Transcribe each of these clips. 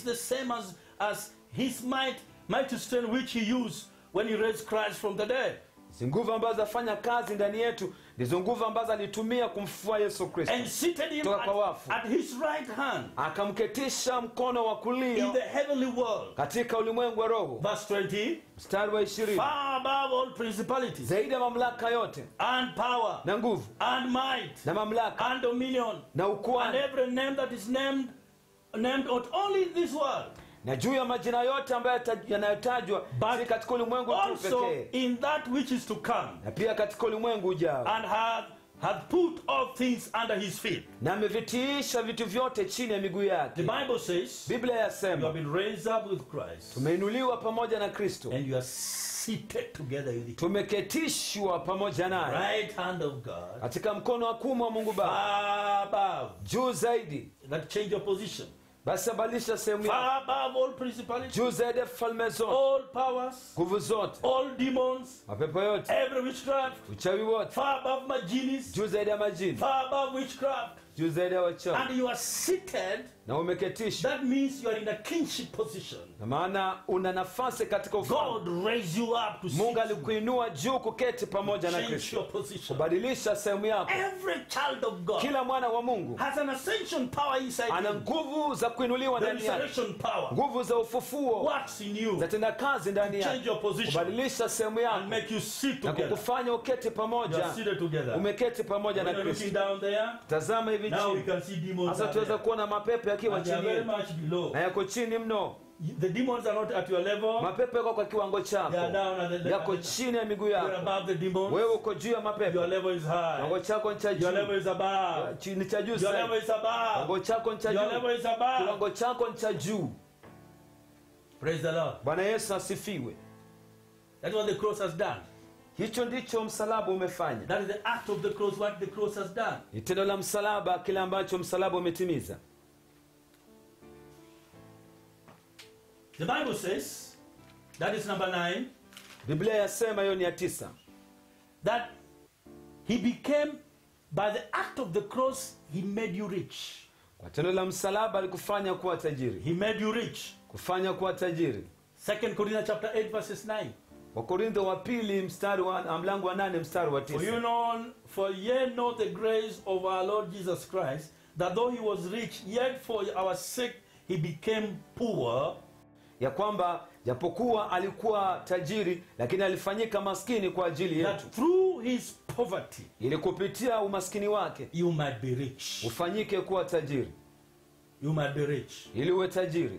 the same as, as his might, mighty strength which he used when he raised Christ from the dead. hizi nguvu ambazo zafanya kazi ndani yetu ndizo nguvu ambazo alitumia kumfufua yesu kristo And seated him Toka kwa at, wafu. at his right hand akamketisha mkono wa in kulia the heavenly world. katika ulimwengu wa roho Verse 20 mstari wa ishirini far above all principalities zaidi ya mamlaka yote and power na nguvu and might na mamlaka and dominion na and ukuani every name that is named named not only in this world na juu ya majina yote ambayo yata- yanayotajwa But si katika ulimwengu huu also pekee in that which is to come na pia katika ulimwengu ujao and hath, hath put all things under his feet na amevitiisha vitu vyote chini ya miguu the yake bible says biblia you have yasema been raised up with christ tumeinuliwa pamoja na kristo and you are seated together with him tumeketishwa pamoja naye right hand of god katika mkono wa kumu wa mungu baba far above juu zaidi that change your position basi abadilisha sehemu yako far above all principalities juu zaidi ya falme zote all powers nguvu zote all demons mapepo yote every witchcraft uchawi wote far above my genies juu zaidi ya majini far above witchcraft juu zaidi ya wachawi and you are seated na umeketishwa that means you are in a kingship position na maana una nafasi katika ufalme god raised you up to mungu sit you, alikuinua juu kuketi pamoja na change your kristo position kubadilisha sehemu yako every child of god kila mwana wa mungu has an ascension power inside ana him nguvu za kuinuliwa the ndani yake resurrection power nguvu za ufufuo works in you zatenda kazi ndani change yake your position kubadilisha sehemu and yako make you sit na together kukufanya uketi you pamoja are seated together umeketi pamoja when na you're looking kristo down there tazama hivi now we chini can see demons sasa down tuweza there. kuona mapepo yakiwa and they are chini very yetu much below na yako chini mno the demons are not at your level mapepo yako kwa kiwango they are chako down at the yako chini ya miguu you're yako above the demons wewe uko juu ya your mapepo level is high kiwango chako ni cha your level juu is above Chi- ni cha juu your sana level is above kiwango chako ni cha your juu level is above kiwango chako ni cha juu praise the lord bwana yesu asifiwe that's what the cross has done hicho ndicho msalaba umefanya that is the act of the cross what the cross has done ni tendo la msalaba kile ambacho msalaba umetimiza the bible says that is number 9 biblia yasema hiyo ni ya tisa that he became by the act of the cross he made you rich kwa tendo la msalaba alikufanya kuwa tajiri he made you rich kufanya kuwa tajiri second corinthians chapter 8 verses 9 wakorintho wa pili mstari wa mlango wa nane mstari wa For you tisa know, for ye know the grace of our Lord Jesus Christ, that though he was rich, yet for our sake he became poor, ya kwamba japokuwa alikuwa tajiri lakini alifanyika maskini kwa ajili yetu that through his poverty ili kupitia umaskini wake you might be rich. ufanyike kuwa tajiri You might be rich. ili uwe tajiri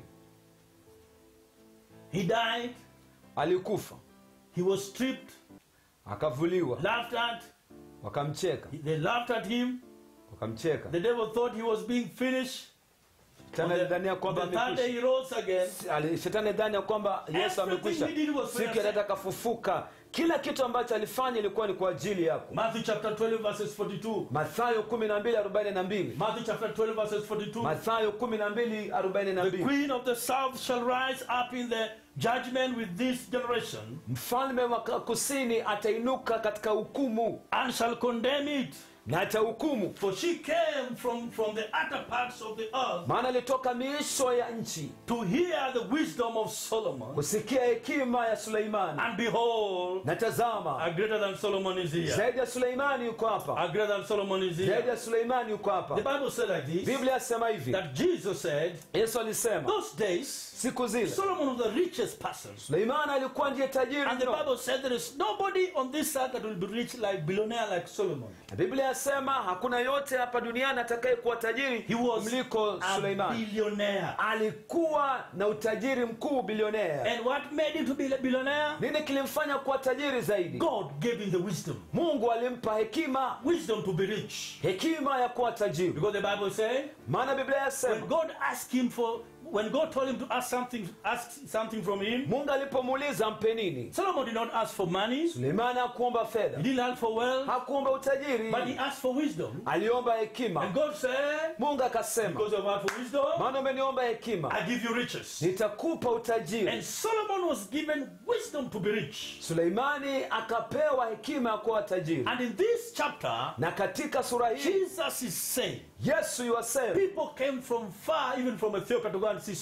He died, alikufa he was stripped, akavuliwa laughed at, wakamcheka they laughed at him. wakamcheka The devil thought he was being finished. On shetani alidhania the, on kwamba the third day amekwisha he rose again. Ali- shetani alidhani ya kwamba yesu Everything amekwisha he did was for siku your ya tatu akafufuka kila kitu ambacho alifanya ilikuwa ni kwa ajili yako Matthew chapter 12, verses 42. mathayo 12:42 Matthew chapter 12, verses 42. mathayo The 12:42 queen of the south shall rise up in the judgment with this generation mfalme wa kusini atainuka katika hukumu and shall condemn it. na atahukumu For she came from, from the utter parts of the earth maana alitoka miisho ya nchi to hear the wisdom of Solomon. kusikia hekima ya suleimani And behold, na tazama a greater than Solomon is here. zaidi ya suleimani yuko hapa A greater than Solomon is zaidi here. ya suleimani yuko The hapa Bible said like this biblia yasema hivi that Jesus said, yesu alisema those days, siku zile Solomon was the richest person. suleimani alikuwa ndiye tajiri And the mno Bible said there is nobody on this earth that will be rich like billionaire like Solomon. na biblia yasema hakuna yote hapa duniani atakaye kuwa tajiri He was mliko a suleimani billionaire. alikuwa na utajiri mkuu bilionea And what made him to be a billionaire? nini kilimfanya kuwa tajiri zaidi God gave him the wisdom. mungu alimpa hekima Wisdom to be rich. hekima ya kuwa tajiri Because the Bible says, maana biblia when yasema God asked him for, when God told him to ask something, ask something from him, mungu alipomuuliza mpe nini Solomon did not ask for money. suleimani hakuomba He fedha didn't ask for wealth, hakuomba utajiri but he asked for wisdom. aliomba And hekima God said, mungu akasema because of asked for wisdom, maana umeniomba hekima I give you riches. nitakupa utajiri And Solomon was given wisdom to be rich. suleimani akapewa hekima ya kuwa tajiri And in this chapter, na katika sura hii Jesus is saying, yesu yuwasema people came from far, even from Ethiopia, to go and see Solomon.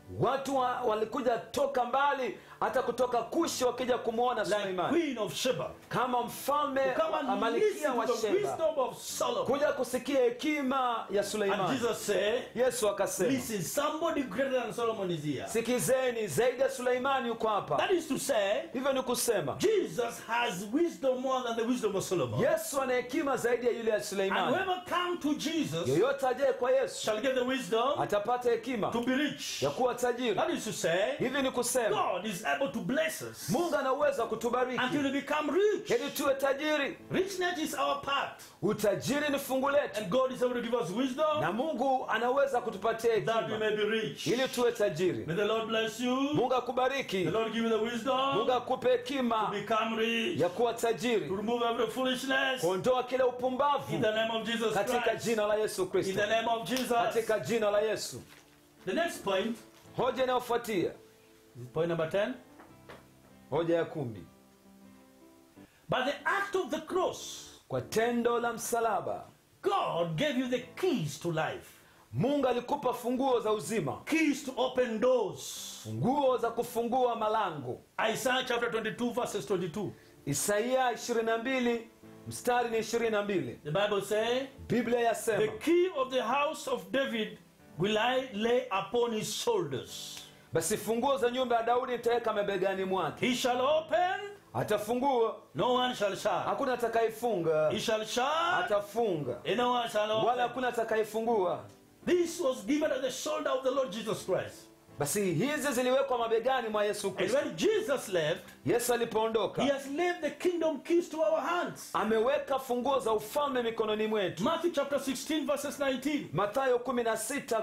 watu wa, walikuja toka mbali hata kutoka kushi wakija kumwona like suleimani Queen of Sheba. kama mfalme Come wa- and malikia listen wa to the sheba wisdom of Solomon. kuja kusikia hekima ya And suleimani Jesus said, yesu akasema Listen, somebody greater than Solomon is here. sikizeni zaidi ya suleimani yuko hapa That is to say, hivyo ni kusema Jesus has wisdom more than the wisdom of Solomon. yesu ana hekima zaidi ya yule ya And suleimani whoever come to Jesus yoyote ajaye kwa yesu shall get the wisdom atapata hekima to be rich. ya kuwa tajiri That is to say, hivi ni kusema God is able to bless us mungu ana uwezo wa kutubariki until we become rich. ili tuwe tajiri Richness is our part. utajiri ni fungu letu And God is able to give us wisdom na mungu anaweza kutupatia that we hekima may be rich. ili tuwe tajiri May the Lord bless you. mungu akubariki The Lord give you the wisdom mungu akupe to hekima become rich. ya kuwa To tajiri remove every foolishness. kuondoa kile In upumbavu the name of Jesus katika Christ. jina la yesu In kristo the name of Jesus. katika jina la yesu The next point, hoja inayofuatia point number 10. hoja ya kumi By the act of the cross, kwa tendo la msalaba God gave you the keys to life, mungu alikupa funguo za uzima keys to open doors. funguo za kufungua malango Isaiah chapter 22, verses 22. isaia 22 mstari ni 22 The Bible says, biblia The yasema key of the house of David will I lay upon his shoulders. basi funguo za nyumba ya daudi nitaweka mabegani mwake He shall open, atafungua no one shall shut. hakuna atakayefunga He shall shut, atafunga and no one shall wala open. hakuna atakayefungua This was given at the shoulder of the Lord Jesus Christ. basi hizi ziliwekwa mabegani mwa yesu And kristo when Jesus left, yesu alipoondoka he has left the kingdom keys to our hands. ameweka funguo za ufalme mikononi mwetu Matthew chapter 16, verses 19. mathayo 16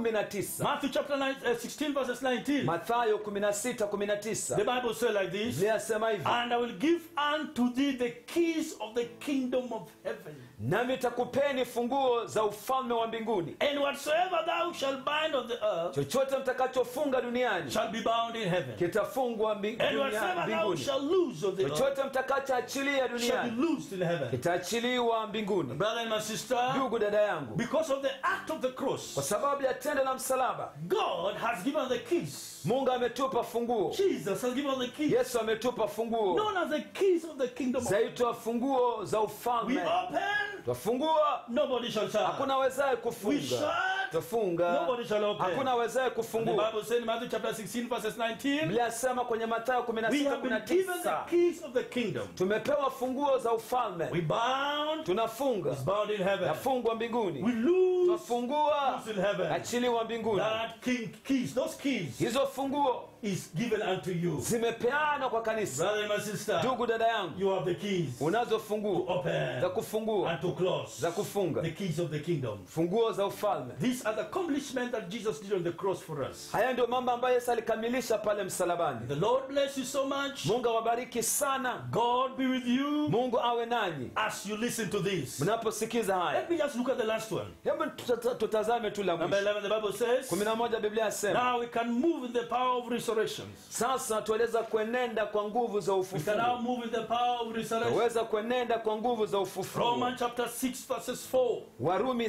19 Matthew chapter 9, uh, 16, verses 19. mathayo 16 The 19 Bible says like this biblia yasema hivi And I will give unto thee the keys of the kingdom of heaven. nami takupeni funguo za ufalme wa mbinguni And whatsoever thou shalt bind on the earth chochote mtakachofunga duniani shall be bound in heaven. kitafungwa mbi- And dunia- whatsoever thou mbinguni shalt loose on the earth chochote mtakachoachilia shall be duniani loosed in heaven. kitaachiliwa mbinguni Brother and my sister, ndugu dada yangu because of the act of the kwa cross, sababu ya tendo la msalaba God has given the keys. mungu ametupa funguo Jesus has given the keys. yesu ametupa funguo Known as the keys of the kingdom of zaitwa funguo za We ufalme open, twafungua nobody shall shut. hakuna wezaye We kufunga shut, twafunga nobody shall open. hakuna wezaye The kufungua Bible says in Matthew chapter 16, verses 19, biblia yasema kwenye mathayo we have been given 16 the keys of the kingdom. tumepewa funguo za ufalme We bound, tunafunga it's bound in heaven. yafungwa mbinguni We lose, twafungua loose in heaven. achiliwa mbinguni That king keys, those keys hizo funguo is given unto you. zimepeanwa kwa kanisa Brother and my sister, ndugu dada yangu you have the keys unazo funguo open za kufungua and to close. za kufunga The keys of the kingdom. funguo za ufalme These are the accomplishments that Jesus did on the cross for us. haya ndio mambo ambayo yesu alikamilisha pale msalabani The Lord bless you so much. mungu awabariki sana God be with you mungu awe nanyi as you listen to this. mnaposikiza haya Let me just look at the last one. hebu tuta- tutazame tu la Number mwisho 11, the Bible says, 11 biblia yasema Now we can move in the power of resurrection. sasa tuweza kuenenda kwa nguvu za We can now ufufuo move in the power of resurrection. tuweza kuenenda kwa nguvu za ufufuo Romans chapter 6, verses 4. warumi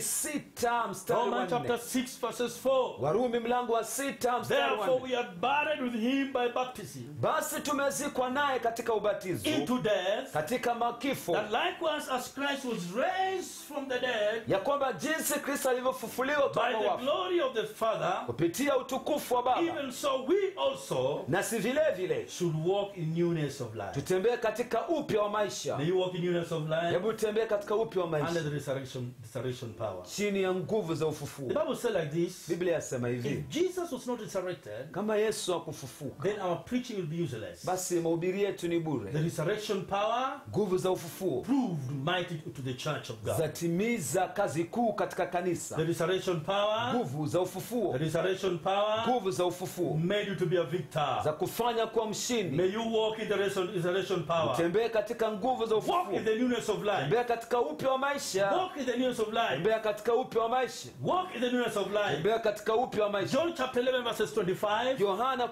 6 mstari wa Romans chapter 4 6, verses 4. warumi mlango wa 6 mstari wa Therefore 4 we are buried with him by baptism basi tumezikwa naye katika ubatizo into death, katika makifo that likewise as Christ was raised from the dead ya kwamba jinsi kristo alivyofufuliwa by kutoka the wafu glory of the Father, kupitia utukufu wa baba even so we also nasi vile vile should walk in newness of life. tutembee katika upya wa maisha May you walk in newness of life hebu tutembee katika upya wa under maisha the resurrection, resurrection power. chini ya nguvu za The ufufuo Bible says like this biblia yasema If hivi Jesus was not resurrected, kama yesu akufufuka then our preaching will be useless. basi mahubiri yetu ni The bure resurrection power nguvu za ufufuo proved mighty to the church of God. zatimiza kazi kuu katika The kanisa resurrection power, nguvu za the ufufuo resurrection power nguvu za ufufuo made you to be a victor. za kufanya kuwa mshindi May you walk in the resur- resurrection power. tembee katika nguvu za Walk ufufuo in the newness of life. tembea katika upya wa maisha Walk in the newness of life. tembea katika upya wa maisha Walk in the newness of life. tembea katika upya wa maisha John chapter 11, verses 25. yohana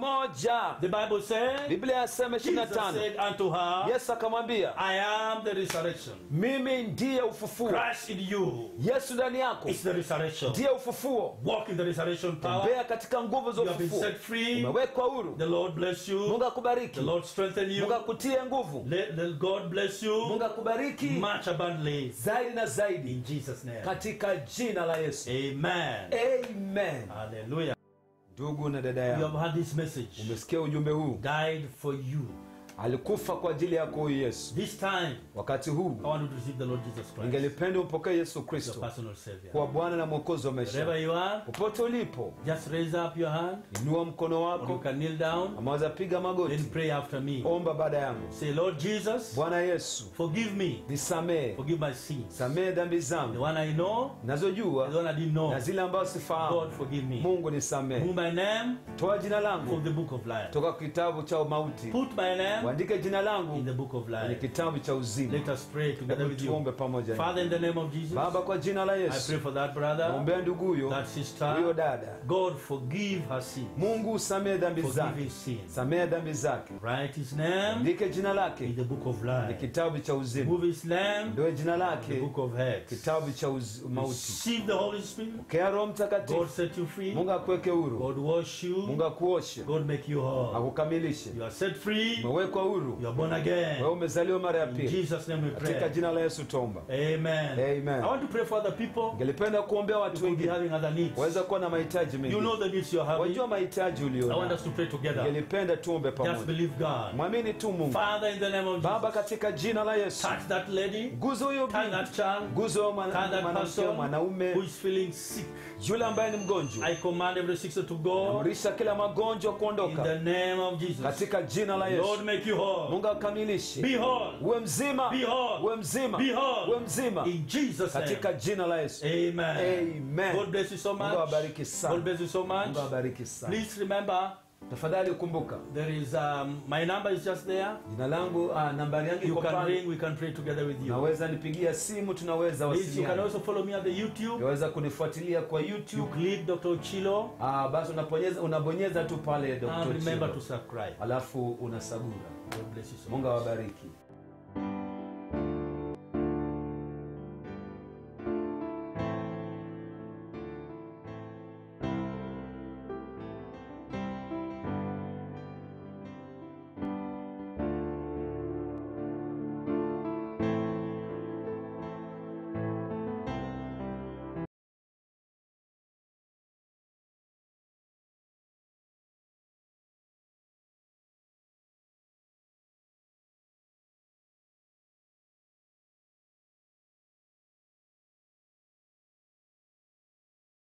11 The Bible says, biblia yasema Jesus 25 said unto her, yesu akamwambia I am the resurrection. mimi ndiye ufufuo Christ in you yesu ndani yako is the resurrection. ndiye ufufuo Walk in the resurrection power. tembea katika nguvu za You have been ufufuo set free. umewekwa huru The Lord bless you. mungu akubariki The Lord strengthen you. mungu akutie nguvu Let, let God bless you mungu akubariki much abundantly. zaidi na zaidi In Jesus' name. katika jina la yesu Amen. amen Hallelujah. ndugu na dada You yangu have heard this message. umesikia ujumbe huu Died for you. alikufa kwa ajili yako huyu yesu This time, wakati huu I want you to receive the Lord Jesus Christ, ningelipenda umpokee yesu your kristo personal Savior. kuwa bwana na mwokozi wa Wherever maisha you are, popote ulipo just raise up your hand inua mkono or you wako can kneel down amaweza piga and magoti pray after me. omba baada yangu Say, Lord Jesus, bwana yesu forgive me. nisamehe Forgive my sins. samehe dhambi The zangu one I know, nazojua the one I didn't know. na zile ambazo God, sifahamu forgive me. mungu nisamehe Move my name toa jina from langu the book of life. toka kitabu cha mauti Put my name uandike jina in langu the book of kwenye life. kitabu cha uzima Let us pray together Hebu with you. tuombe pamoja Father, in the name of Jesus, baba kwa jina la I yesu pray for that brother, naombea ndugu huyo that huyo sister. dada God, forgive her sin. mungu usamehe dhambi Forgive zake his sins. samehe dhambi zake Write his name andike jina in lake the book of kwenye life. kitabu cha uzima Move his name ndio jina in the lake book of heads. kitabu cha uz- mauti Receive the Holy Spirit. pokea roho God mtakatifu set you free. mungu akuweke huru God wash you. mungu akuoshe God make you whole. akukamilishe You are set free. umewekwa huru You are born wewe again. umezaliwa mara ya In pili Jesus' name we katika pray. jina la yesu tomba Amen. Amen. I want to pray for other people ngelipenda kuombea who watu will be wengine having other needs. waweza kuwa na mahitaji You mengi know the needs you're having. wajua mahitaji I want ulio us to pray together. ngelipenda tuombe Just pamoja believe God. mwamini tu mungu Father, in the name of baba Jesus, katika jina la yesu touch that lady, guzo huyo touch binti that child, guzo huyo touch mwana- that mwanamke person mwanaume who is feeling sick. yule ambaye ni mgonjwa I command every sickness to go amrisha kila magonjwa in kuondoka the name of Jesus. katika jina la Lord, yesu make you whole. mungu akamilishe Be whole. uwe mzima Be whole. uwe mzima Be whole. uwe mzima In Jesus' name. katika jina la yesu Amen. Amen. God bless you so mungu much. awabariki sana God bless you so much. mungu awabariki sana Please remember, tafadhali kumbuka there is um, my number is just there. jina langu ah, nambari yangu You iko can pale ring. We can pray together with you. naweza nipigia simu tunaweza Please, you can wasiliana also follow me on the YouTube. unaweza kunifuatilia kwa You youtube click Dr. Chilo ah, basi unabonyeza unabonyeza tu pale and Dr. remember Chilo. to subscribe. alafu unasagura God bless you so mungu much. awabariki